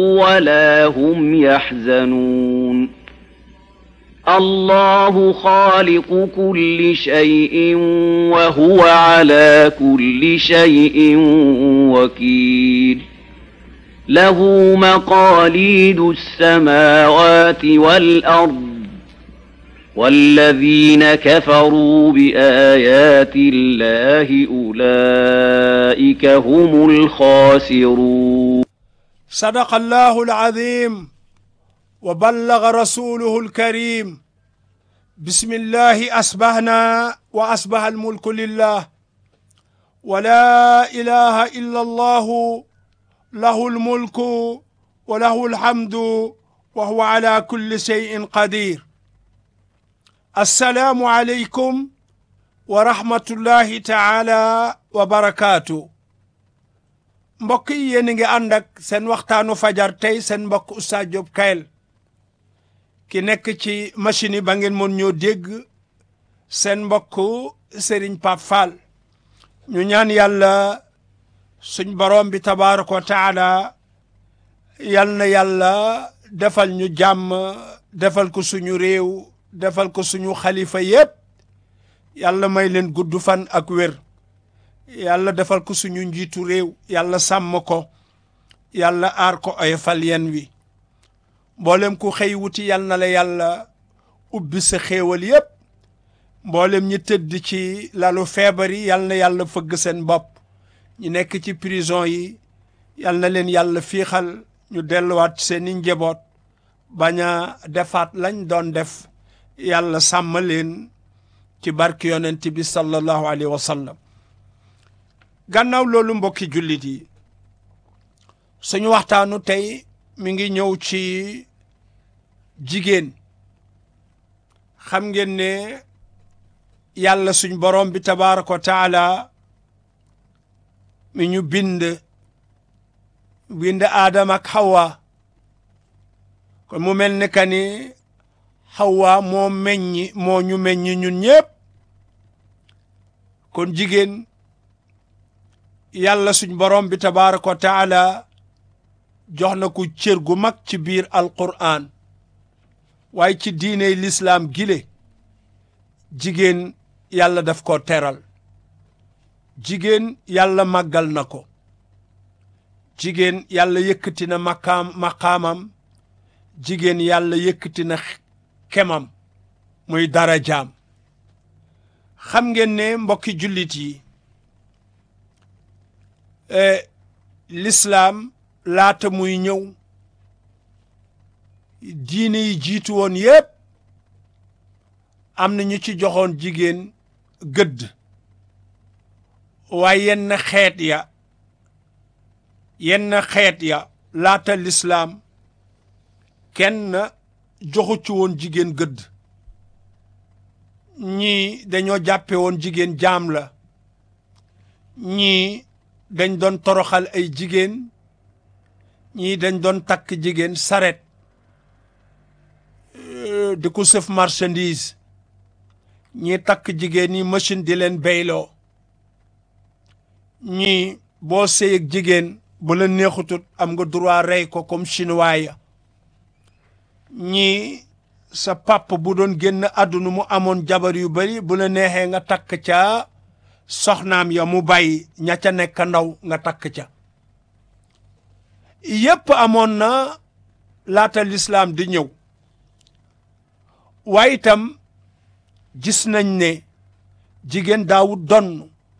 ولا هم يحزنون الله خالق كل شيء وهو على كل شيء وكيل له مقاليد السماوات والأرض والذين كفروا بآيات الله أولئك هم الخاسرون صدق الله العظيم وبلغ رسوله الكريم بسم الله أصبحنا وأصبح الملك لله ولا إله إلا الله له الملك وله الحمد وهو على كل شيء قدير السلام عليكم ورحمة الله تعالى وبركاته mbokk yi yéen a ngi ànd ak seen waxtaanu fajar tey seen mbokk Oustaz Diop Kayel ki nekk ci machine yi ba ngeen mën ñoo dégg seen mbokk Serigne Pape Fall ñu ñaan yàlla suñ borom bi tabaaraka wa taala yal na yàlla defal ñu jàmm defal ko suñu réew defal ko suñu xalifa yépp yàlla may leen gudd fan ak wér yàlla defal ko suñu njiitu réew yàlla sàmm ko yàlla aar ko ay fal yen wi mboolem ku xëy wuti yal na la yàlla ubbi sa xéewal yépp mboolem ñi tëdd ci lalu feebar yi yal na yàlla fëgg seen bopp ñi nekk ci prison yi yal na leen yàlla fiixal ñu delluwaat seeni njaboot bañ a defaat lañ doon def yàlla sàmm leen ci barki yonent bi sallallahu alayhi wa sallam gannaaw loolu mbokki jullit yi suñu waxtaanu tey mi ngi ñëw ci jigéen xam ngeen ne yàlla suñ borom bi tabaaraka wa taala mi ñu bind bind aadama ak hawa kon mu mel ne ka ni hawa moo meññi moo ñu meññi ñun ñépp kon jigéen yàlla suñ borom bi tabaaraka wa taala jox na ko cër gu mag ci biir alqur'an waaye ci diiney lislaam gile jigéen yàlla daf ko teral jigéen yàlla màggal na ko jigéen yàlla yëkkati na maqaam maqaamam jigéen yàlla yëkkati na kemam muy darajaam xam ngeen ne mbokki jullit yi lislaam laata muy ñëw diine yi jiitu woon yépp am na ñu ci joxoon jigéen gëdd waaye yenn xeet ya yenn xeet ya laata lislaam kenn joxu ci woon jigéen gëdd ñii dañoo jàppe woon jigéen jaam la ñii dañ doon toroxal ay jigéen ñii dañ doon takk jigéen saret di ko sëf marchandise ñii takk jigéen ñi machine di leen béyloo ñii boo sëy ak jigéen bu la neexutut am nga droit rey ko comme chinois ya ñii sa pap bu doon génn àdduna mu amoon jabar yu bari bu la neexee nga takk ca soxnaam ya mu bàyyi ña ca nekk ndaw nga takk ca yépp amoon na laata lislaam di ñëw waaye itam gis nañ ne jigéen daawut donn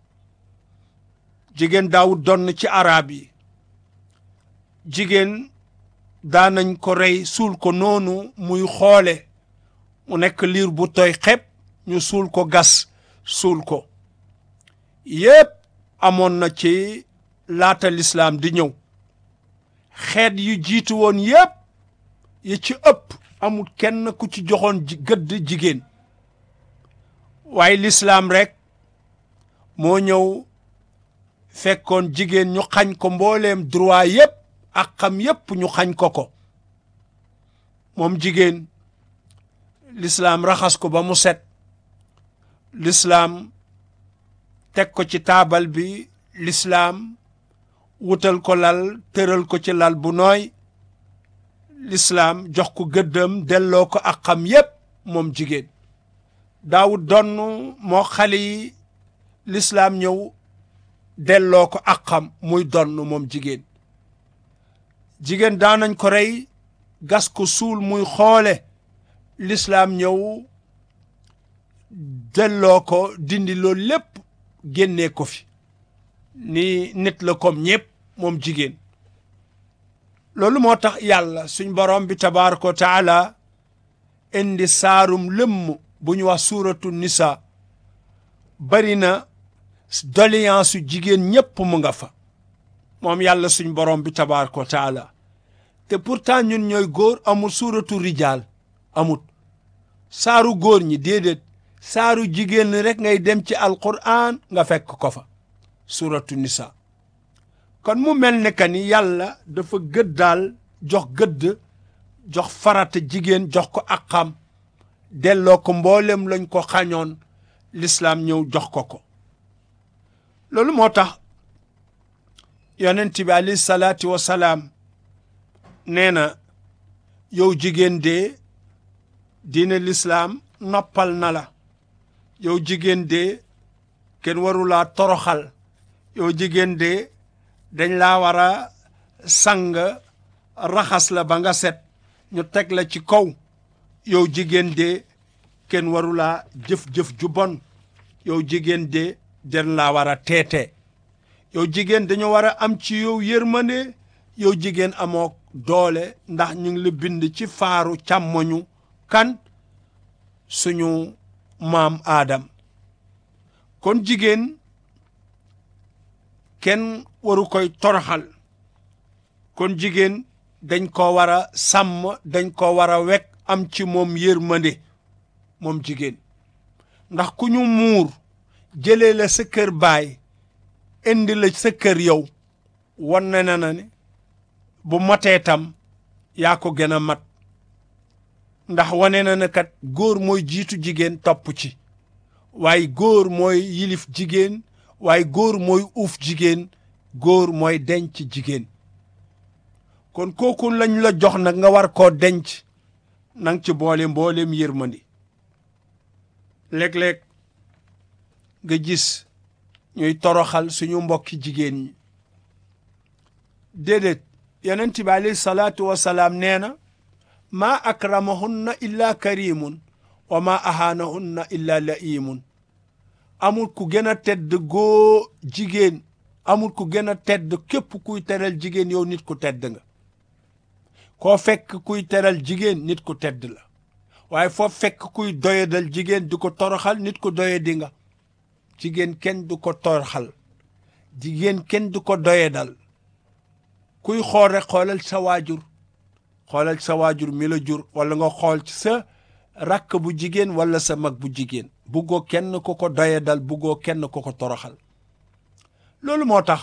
jigéen daawut donn ci arab yi jigéen daanañ ko rey suul ko noonu muy xoole mu nekk liir bu tooy xepp ñu suul ko gas suul ko yépp amoon na ci laata lislaam di ñëw xeet yu jiitu woon yépp yi ci ëpp amul kenn ku ci joxoon gëdd jigéen waaye lislaam rekk moo ñëw fekkoon jigéen ñu xañ ko mbooleem droit yépp ak xam yépp ñu xañ ko ko moom jigéen lislaam raxas ko ba mu set lislaam teg ko ci taabal bi lislaam wutal ko lal tëral ko ci lal bu nooy lislaam jox ko gëddëm delloo ko ak xam yépp moom jigéen daawut donn moo xale yi lislaam ñëw delloo ko ak xam muy donn moom jigéen jigéen daanañ ko rey gas ko suul muy xoole lislaam ñëw delloo ko dindi loolu lépp génnee ko fi ni nit la comme ñépp moom jigéen loolu moo tax yàlla suñ borom bi tabaraka wa taala indi saarum lëmm bu ñu wax suuratu nisa bari na doléance su jigéen ñépp mu nga fa moom yàlla suñ borom bi tabaraka wa taala te pourtant ñun ñooy góor amul suuratu rijaal amut saaru góor ñi déedéet saaru jigéen ñi rek ngay dem ci alquran nga fekk ko fa suuratu nisa kon mu mel ne que ni yàlla dafa gëddaal jox gëdd jox farata jigéen jox ko aqam delloo ko mboolem lañ ko xañoon lislaam ñëw jox ko ko loolu moo tax yonent bi alayhi salaatu wa salaam nee na yow jigéen de diine lislaam noppal na la yow jigéen de kenn warulaa toroxal yow jigéen de dañ laa war a sang raxas la ba nga set ñu teg la ci kaw yow jigéen de kenn warulaa jëf-jëf ju bon yow jigéen de den laa war a teete yow jigéen dañu war a am ci yow yërmande yow jigéen amoo doole ndax ñu ngi la bind ci faaru càmmoñu kan suñu maam aadam kon jigéen kenn waru koy toroxal kon jigéen dañ ko war a sàmm dañ ko war a wekk am ci moom yërmande moom jigéen ndax ku ñu muur jëlee la sa kër baay indi la sa kër yow wan na na ne bu matee tam yaa ko gën a mat ndax wane na ne kat góor mooy jiitu jigéen topp ci waaye góor mooy yilif jigéen waaye góor mooy uuf jigéen góor mooy denc jigéen kon kooku lañ la jox nag nga war koo denc nang ci boole mbooleem yërmandi léeg-léeg nga gis ñuy toroxal suñu mbokki jigéen ñi déedéet yonent bi alayhi salaatu wasalaam nee na maa akramahunna illa karimun wa maa ahaanahunna illa laimun amul ku gën a tedd goo jigéen amul ku gën a tedd képp kuy teral jigéen yow nit ku tedd nga koo fekk kuy teral jigéen nit ku tedd la waaye foo fekk kuy doyadal jigéen di ko toroxal nit ku doyadi nga jigéen kenn du ko toroxal jigéen kenn du ko doyadal kuy xool rek xoolal sa waajur xoolal sa waajur mi la jur wala nga xool ci sa rakk bu jigéen wala sa mag bu jigéen buggoo kenn ku ko doyadal buggoo kenn ku ko toroxal loolu moo tax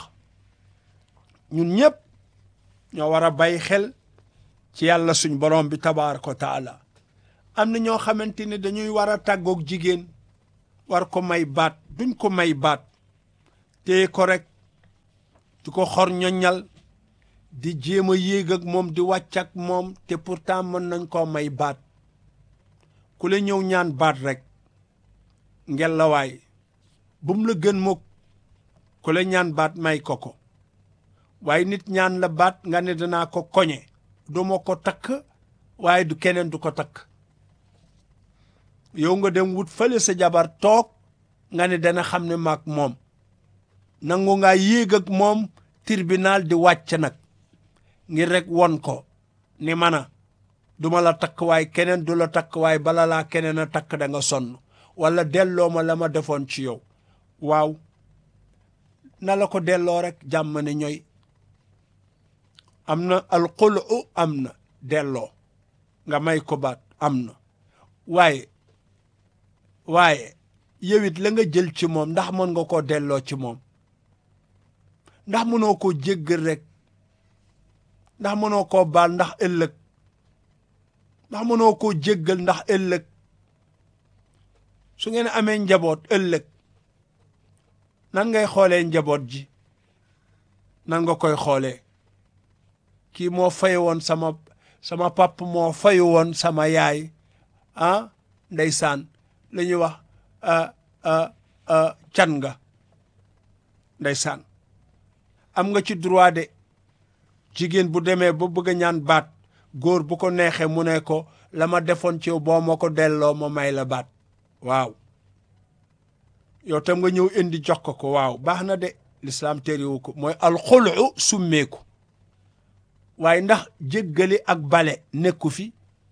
ñun ñëpp ñoo war a bàyyi xel ci yàlla suñ borom bi tabaaraka wa taala am na ñoo xamante ni dañuy war a tàggoog jigéen war ko may baat duñ ko may baat téye ko rek di ko xor ñoñal di jéem a yéeg ak moom di wàcc ak moom te pourtant mën nañ koo may baat ku la ñëw ñaan baat rek ngel la waay bu mu la gën mukk ku la ñaan baat may ko ko waaye nit ñaan la baat nga ne danaa ko koñe du ma ko takk waaye du keneen du ko takk yow nga dem wut fële sa jabar toog nga ne dana xam ne maag moom nangu ngaa yéeg ak moom tribunal di wàcc nag ngir rek won ko ni mana duma la takk waaye keneen du la takk waaye bala laa keneen a takk da nga sonn wala delloo ma la ma defoon ci yow waaw na la ko delloo rek jàmm ne ñooy am na alxulu am na delloo nga may ko baat am na waaye waaye yow it la nga jël ci moom ndax mën nga koo delloo ci moom ndax mënoo koo jéggal rek ndax mënoo koo baal ndax ëllëg ndax mënoo koo jéggal ndax ëllëg su ngeen amee njaboot ëllëg nan ngay xoolee njaboot ji nan nga koy xoolee kii moo fay woon sama sama pap moo fayu woon sama yaay ah ndeysaan la ñuy wax can nga ndeysaan am nga ci droit de jigéen bu demee ba bëgg a ñaan baat góor bu ko neexee mu ne ko la ma defoon ci yow boo ma ko delloo ma may la baat waaw yow tam nga ñëw indi jox ko ko waaw baax na de lislaam terewu ko mooy alxulu summeeku waaye ndax jéggali ak bale nekku fi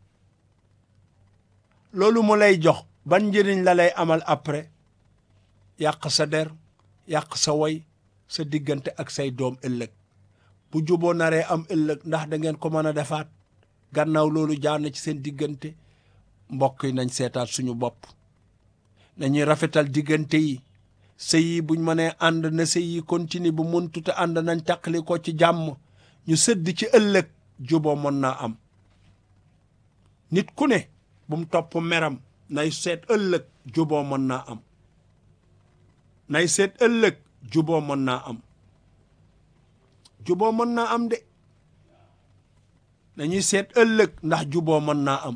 loolu mu lay jox ban njëriñ la lay amal après yàq sa der yàq sa woy sa diggante ak say doom ëllëg bu juboo naree am ëllëg ndax da ngeen ko mën a defaat gannaaw loolu jaar na ci seen diggante mbokk yi nañ seetaat suñu bopp nañuy rafetal diggante yi sëy yi buñ mënee ànd na sëy yi continue bu mëntute ànd nañ taqali ko ci jàmm ñu sëdd ci ëllëg juboo mën naa am nit ku ne bu mu topp meram nay seet ëllëg juboo mën naa am nay seet ëllëg juboo mën naa am juboo mën naa am de nañuy seet ëllëg ndax juboo mën naa am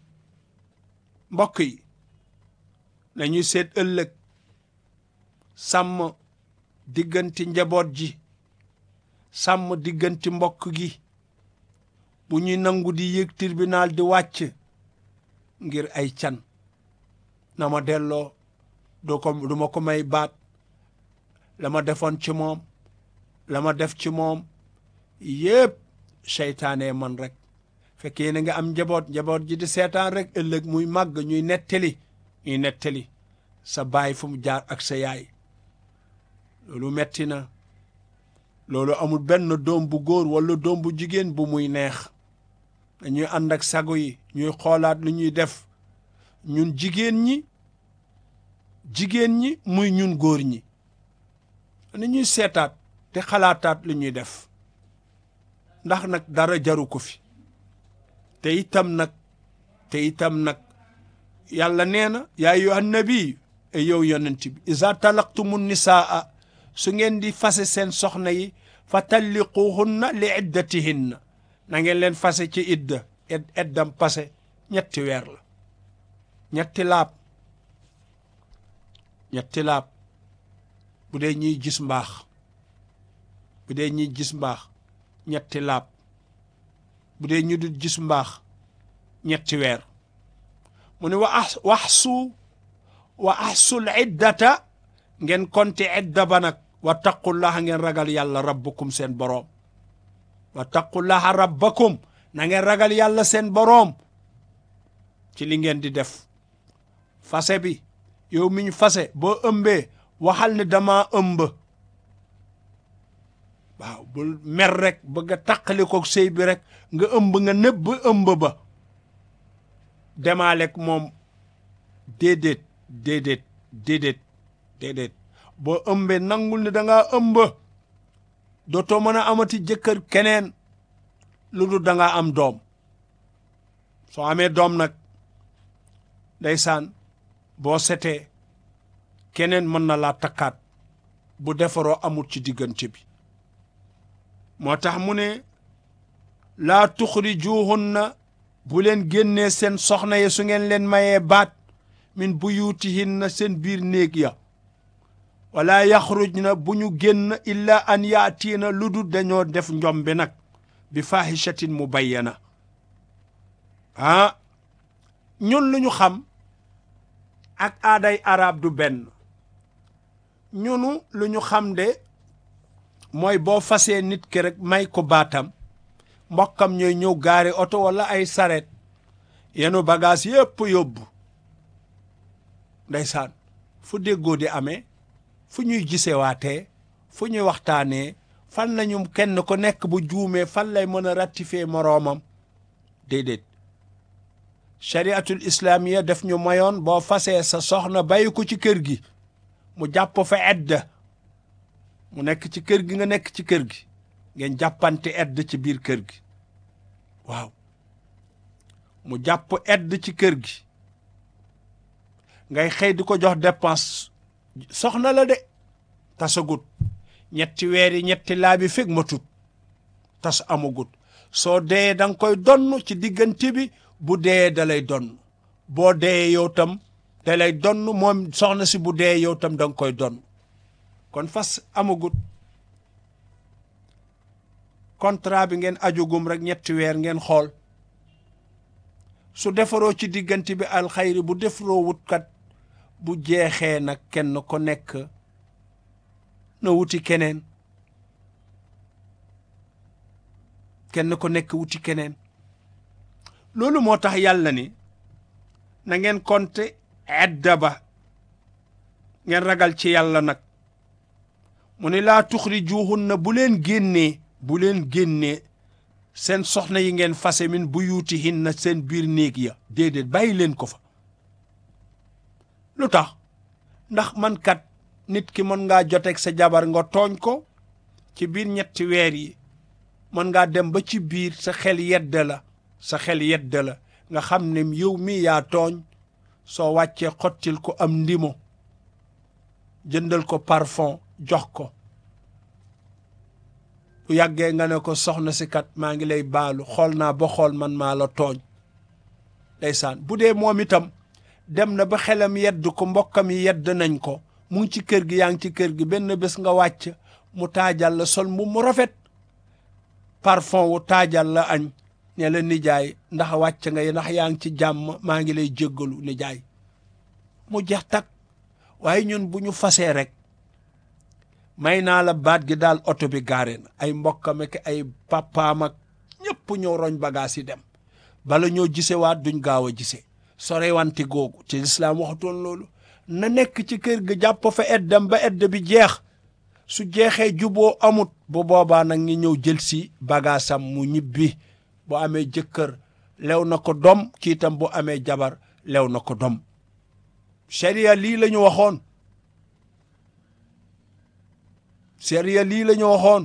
mbokk yi nañuy seet ëllëg sàmm diggante njaboot ji sàmm diggante mbokk gi bu ñuy nangu di yéeg tribunal di wàcc ngir ay can na ma delloo doo ko du ma ko may baat la ma defoon ci moom la ma def ci moom yépp seytaane man rek fekkee na nga am njaboot njaboot ji di seetaan rek ëllëg muy màgg ñuy nettali ñuy nettali sa baay fu mu jaar ak sa yaay loolu metti na loolu amul benn doom bu góor wala doom bu jigéen bu muy neex dañuy ànd ak sago yi ñuy xoolaat lu ñuy def ñun jigéen ñi jigéen ñi muy ñun góor ñi ni ñuy seetaat te xalaataat lu ñuy def ndax nag dara jaru ko fi te itam nag te itam nag yàlla nee na yaa ayyuhan nabi e yow yonent bi iza talaqtumu nisaa su ngeen di fase seen soxna yi fa talliquhunna li iddatihinna na ngeen leen fase ci idda eddam pase ñetti weer la ñetti laab ñetti laab bu dee ñiy gis mbaax bu dee ñiy gis mbaax ñetti laab bu dee ñu dul gis mbaax ñetti weer mu ne wa ax waxsu wa axsul iddata ngeen konte idda ba nag wa taqullaha ngeen ragal yàlla rabbukum seen boroom wa taqullaha rabbakum na ngeen ragal yàlla seen boroom ci li ngeen di def fase bi yow mi ñu fase boo ëmbee waxal ne dama ëmb waaw bul mer rek bëgg a taqali ko sëy bi rek nga ëmb nga nëbb ëmb ba demaalek moom déedéet déedéet déedéet déedéet boo ëmbee nangul ne da ngaa ëmb dootoo mën a amati jëkkër keneen lu dul da ngaa am doom soo amee doom nag ndeysaan boo setee keneen mën na laa takkaat bu defaroo amul ci diggante bi moo tax mu ne laa tuxrijuhunna bu leen génnee seen soxna yi su ngeen leen mayee baat min buyutihinna seen biir néeg ya wala yaxrujna bu ñu génn illa an yaatiina lu dul dañoo def njombe nag bi fahishatin mubayyana ah ñun lu ñu xam ak aaday arab du benn ñunu lu ñu xam de mooy boo fasee nit ki rek may ko baatam mbokkam ñooy ñëw gaari oto wala ay saret yenu bagage yépp yóbbu ndeysaan fu déggoo di amee fu ñuy gisewaatee fu ñuy waxtaanee fan lañu kenn ko nekk bu juumee fan lay mën a ratifier moroomam déedéet chariatul islamiya def ñu mayoon boo fasee sa soxna bàyyi ko ci kër gi mu jàpp fa edda mu nekk ci kër gi nga nekk ci kër gi ngeen jàppante edd ci biir kër gi waaw mu jàpp edd ci kër gi ngay xëy di ko jox dépense soxna la de tasagut ñetti weer yi ñetti laa bi fekk ma tut tas amagut soo dee da nga koy donn ci diggante bi bu dee da lay donn boo dee yow tam da lay donn moom soxna si bu dee yow tam da nga koy donn kon fas amagut contrat bi ngeen ajugum rek ñetti weer ngeen xool su defaroo ci diggante bi alxayri bu defaroo wutkat bu jeexee nag kenn ko nekk na wuti keneen kenn ko nekk wuti keneen loolu moo tax yàlla ni na ngeen konte edda ba ngeen ragal ci yàlla nag mu ne laa tuxrijuhunna bu leen génnee bu leen génnee seen soxna yi ngeen fase min buyutihinna seen biir néeg ya déedéet bàyyi leen ko fa lu tax ndax man kat nit ki mën ngaa joteeg sa jabar nga tooñ ko ci biir ñetti weer yi mën ngaa dem ba ci biir sa xel yedd la sa xel yedd la nga xam ne yow mi yaa tooñ soo wàccee xottil ko am ndimo jëndal ko parfum jox ko bu yàggee nga ne ko soxna si kat maa ngi lay baalu xool naa ba xool man maa la tooñ ndeysaan bu dee moom itam dem na ba xelam yedd ko mbokkam yi yedd nañ ko mu ngi ci kër gi yaa ngi ci kër gi benn bés nga wàcc mu taajal la sol mu mu rafet parfum wu taajal la añ ne la nijaay ndax wàcc nga ndax yaa ngi ci jàmm maa ngi lay jéggalu nijaay mu jeex tak waaye ñun bu ñu fasee rek may naa la baat gi daal oto bi gaare na ay mbokkam ak ay papaam ak ñëpp ñëw roñ bagaas yi dem bala ñoo gisewaat duñ gaaw a gise sorewante googu te lislaam waxatoon loolu na nekk ci kër ga jàpp fa eddam ba edd bi jeex su jeexee juboo amut bu boobaa nag ngi ñëw jël si bagaasam mu ñibbi bu amee jëkkër lew na ko dom kii itam bu amee jabar lew na ko dom sharia lii la ñu waxoon sharia lii la ñu waxoon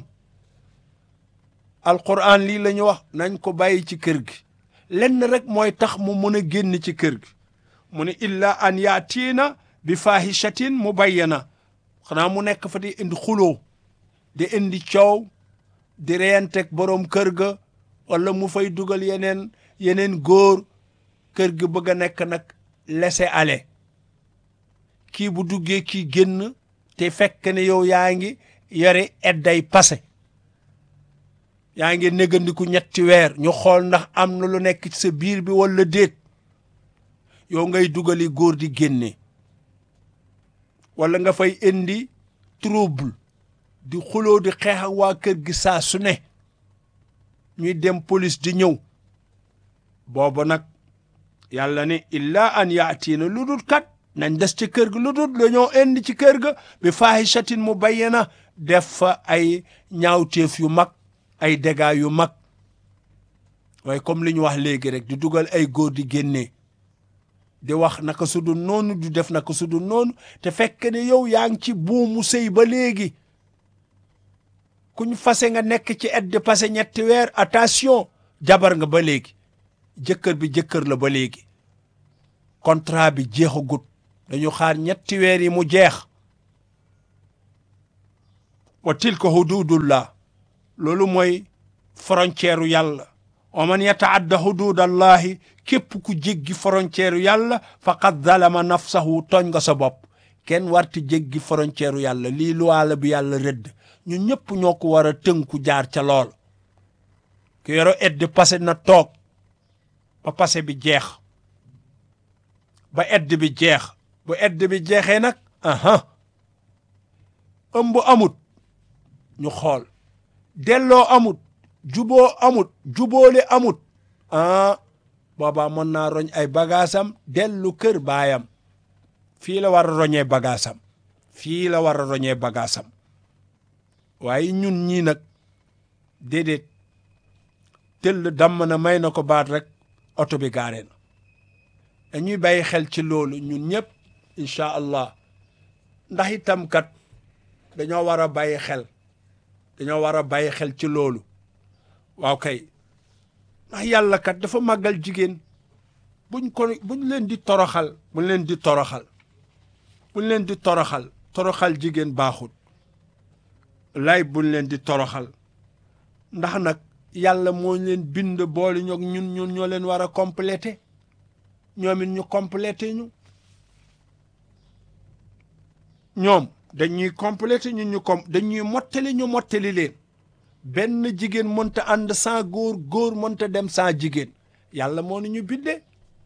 alquran lii la ñu wax nañ ko bàyyi ci kër gi lenn rek mooy tax mu mën a génn ci kër gi mu ne illa an yaatiina bi fahishatin mubayyana xanaa mu nekk fa di indi xuloo di indi coow di reyanteeg boroom kër ga wala mu fay dugal yeneen yeneen góor kër gi bëgg a nekk nag laisser aller kii bu duggee kii génn te fekk ne yow yaa ngi yore edday passé yaa ngi négandiku ñetti weer ñu xool ndax am na lu nekk ci sa biir bi wala déet yow ngay dugali góor di génne wala nga fay indi trouble di xuloo di xeex ak waa kër gi saa su ne ñuy dem police di ñëw boobu nag yàlla ne illa an yaatiina lu dul kat nañ des ci kër gi lu dul dañoo indi ci kër ga bi faahishatin mu bayyana def fa ay ñaawteef yu mag ay dégâts yu mag waaye comme li ñu wax léegi rek di dugal ay góor di génnee di wax naka su dul noonu du def naka su dul noonu te fekk ne yow yaa ngi ci buumu sëy ba léegi kuñ fase nga nekk ci aide de passé ñetti weer attention jabar nga ba léegi jëkkër bi jëkkër la ba léegi contrat bi jeexagut dañu xaar ñetti weer yi mu jeex wa tilka hududullah loolu mooy frontière yàlla wa man yataadda hududallahi képp ku jéggi frontière yàlla faqad zalama nafsahu tooñ nga sa bopp kenn warti jéggi frontière yàlla lii luwaala bi yàlla rëdd ñun ñëpp ñoo ko war a tënku jaar ca lool ku yoro edd passé na toog ba passé bi jeex ba edd bi jeex bu edd bi jeexee nag aha ëmb amut ñu xool delloo amut juboo amut juboole amut ah boobaa mën naa roñ ay bagaasam dellu kër baayam fii la war a roñee bagaasam fii la war a roñee bagaasam waaye ñun ñii nag déedéet tëll damm na may na ko baat rek oto bi gaare na dañuy bàyyi xel ci loolu ñun ñëpp incha allah ndax itam kat dañoo war a bàyyi xel dañoo war a bàyyi xel ci loolu waaw kay ndax yàlla kat dafa màggal jigéen buñ ko buñ leen di toroxal buñ leen di toroxal buñ leen di toroxal toroxal jigéen baaxul lay buñ leen di toroxal ndax nag yàlla moo leen bind boole ñoog ñun ñun ñoo leen war a complété ñoom it ñu complété ñu ñoom dañuy complété ñun ñu com dañuy mottali ñu mottali leen benn jigéen mënta ànd sans góor góor mënta dem sans jigéen yàlla moo ni ñu bindee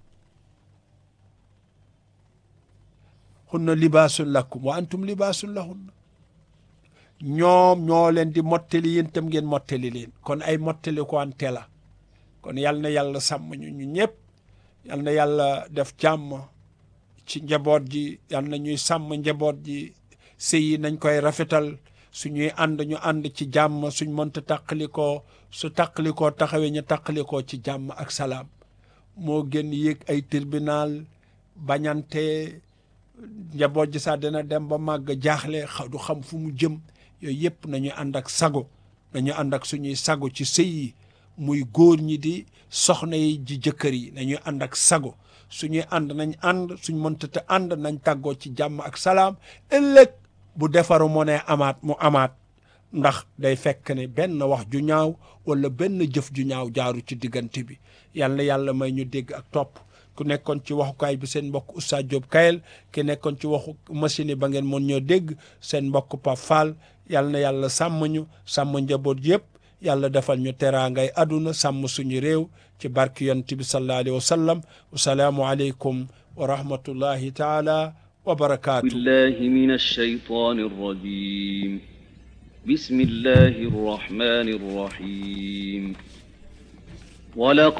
hunna libaasun lakum wa antum libaasun lahunna ñoom ñoo leen di mottali yéen tam ngeen mottali leen kon ay mottali ko ante la kon yal na yàlla sàmm ñu ñu ñëpp yal na yàlla def jàmm ci njaboot ji yal na ñuy sàmm njaboot ji sëy yi nañ koy rafetal suñuy ànd ñu ànd ci jàmm suñ mënta tàqalikoo su tàqalikoo taxawee ñu tàqalikoo ci jàmm ak salaam moo gën yéeg ay tribunal bañante njaboot ji sax dina dem ba màgg jaaxle du xam fu mu jëm yooyu yëpp nañu ànd ak sago nañu ànd ak suñuy sago ci sëy yi muy góor ñi di soxna yi ji jëkkër yi nañuy ànd ak sago suñuy ànd nañ ànd suñ mënta te ànd nañ tàggoo ci jàmm ak salaam ëllëg bu defaru moo ne amaat mu amaat ndax day fekk ne benn wax ju ñaaw wala benn jëf ju ñaaw jaaru ci diggante bi yal na yàlla may ñu dégg ak topp ku nekkoon ci waxukaay bi seen mbokk Oustaz Diop Kayel ki nekkoon ci waxu machine yi ba ngeen mën ñoo dégg seen mbokk Pape Fall yal na yàlla sàmm ñu sàmm njaboot yëpp yàlla defal ñu teraangay àdduna sàmm suñu réew ci barki yonent bi sallallahu alayhi wa sallam wasalaamu aleykum wa rahmatullahi taala wa barakaatu بالله من الشيطان الرجيم بسم الله الرحمن الرحيم ولقد